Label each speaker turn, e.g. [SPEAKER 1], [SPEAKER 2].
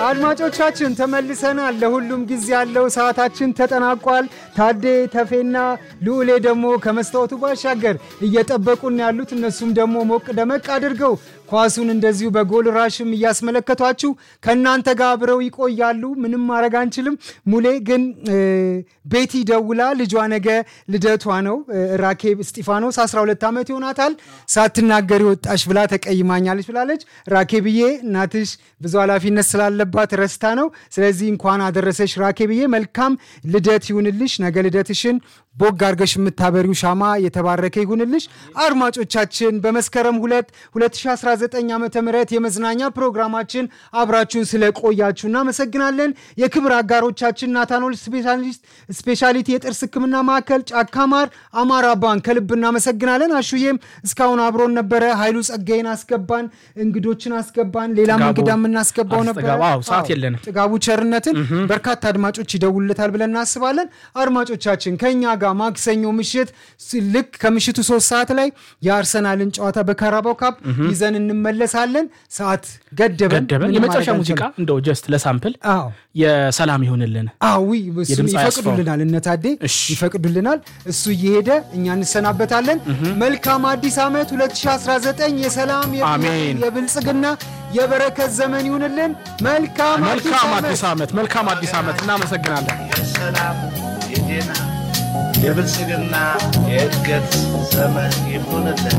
[SPEAKER 1] አድማጮቻችን ተመልሰናል። ለሁሉም ጊዜ ያለው ሰዓታችን ተጠናቋል። ታዴ ተፌና ልዑሌ ደግሞ ከመስታወቱ ባሻገር እየጠበቁን ያሉት እነሱም ደግሞ ሞቅ ደመቅ አድርገው ኳሱን እንደዚሁ በጎል ራሽም እያስመለከቷችሁ ከእናንተ ጋር አብረው ይቆያሉ። ምንም ማድረግ አንችልም። ሙሌ ግን ቤቲ ደውላ ልጇ ነገ ልደቷ ነው ራኬብ እስጢፋኖስ 12 ዓመት ይሆናታል ሳትናገር ወጣሽ ብላ ተቀይማኛለች ብላለች። ራኬብዬ እናትሽ ብዙ ኃላፊነት ስላለባት ረስታ ነው። ስለዚህ እንኳን አደረሰሽ ራኬብዬ፣ መልካም ልደት ይሁንልሽ። ነገ ልደትሽን ቦግ አርገሽ የምታበሪው ሻማ የተባረከ ይሁንልሽ። አድማጮቻችን በመስከረም 2 2019 ዓ ም የመዝናኛ ፕሮግራማችን አብራችሁን ስለቆያችሁ እናመሰግናለን። የክብር አጋሮቻችን ናታኖል ስፔሻሊቲ የጥርስ ሕክምና ማዕከል፣ ጫካማር፣ አማራ ባንክ ከልብ እናመሰግናለን። አሹዬም እስካሁን አብሮን ነበረ። ኃይሉ ጸጋይን አስገባን፣ እንግዶችን አስገባን፣ ሌላም እንግዳ የምናስገባው ነበረ።
[SPEAKER 2] ሰዓት የለንም።
[SPEAKER 1] ጥጋቡ ቸርነትን በርካታ አድማጮች ይደውልለታል ብለን እናስባለን። አድማጮቻችን ከኛ ጋር ማክሰኞ ምሽት ልክ ከምሽቱ ሶስት ሰዓት ላይ የአርሰናልን ጨዋታ በካራባው ካፕ ይዘን እንመለሳለን። ሰዓት ገደበን።
[SPEAKER 2] ገደበን።
[SPEAKER 1] ምንም
[SPEAKER 2] የመጨረሻ
[SPEAKER 1] ማድረግ
[SPEAKER 2] ሙዚቃ
[SPEAKER 1] አንችልም።
[SPEAKER 2] እንደው ጀስት ለሳምፕል
[SPEAKER 1] አዎ
[SPEAKER 2] የሰላም ይሁንልን።
[SPEAKER 1] አዊ እሱም
[SPEAKER 2] የድምፃዊ
[SPEAKER 1] ይፈቅዱልናል፣ እነ ታዴ
[SPEAKER 2] እሺ።
[SPEAKER 1] ይፈቅዱልናል። እሱ እየሄደ እኛ እንሰናበታለን። መልካም አዲስ ዓመት 2019 የሰላም የፍቅር፣
[SPEAKER 2] አሜን።
[SPEAKER 1] የብልጽግና የበረከት ዘመን ይሁንልን። መልካም አዲስ
[SPEAKER 2] መልካም
[SPEAKER 1] ዓመት።
[SPEAKER 2] አዲስ ዓመት፣ መልካም አዲስ ዓመት። እናመሰግናለን።
[SPEAKER 3] የሰላም የጤና የብልጽግና የእድገት ዘመን ይሁንልን።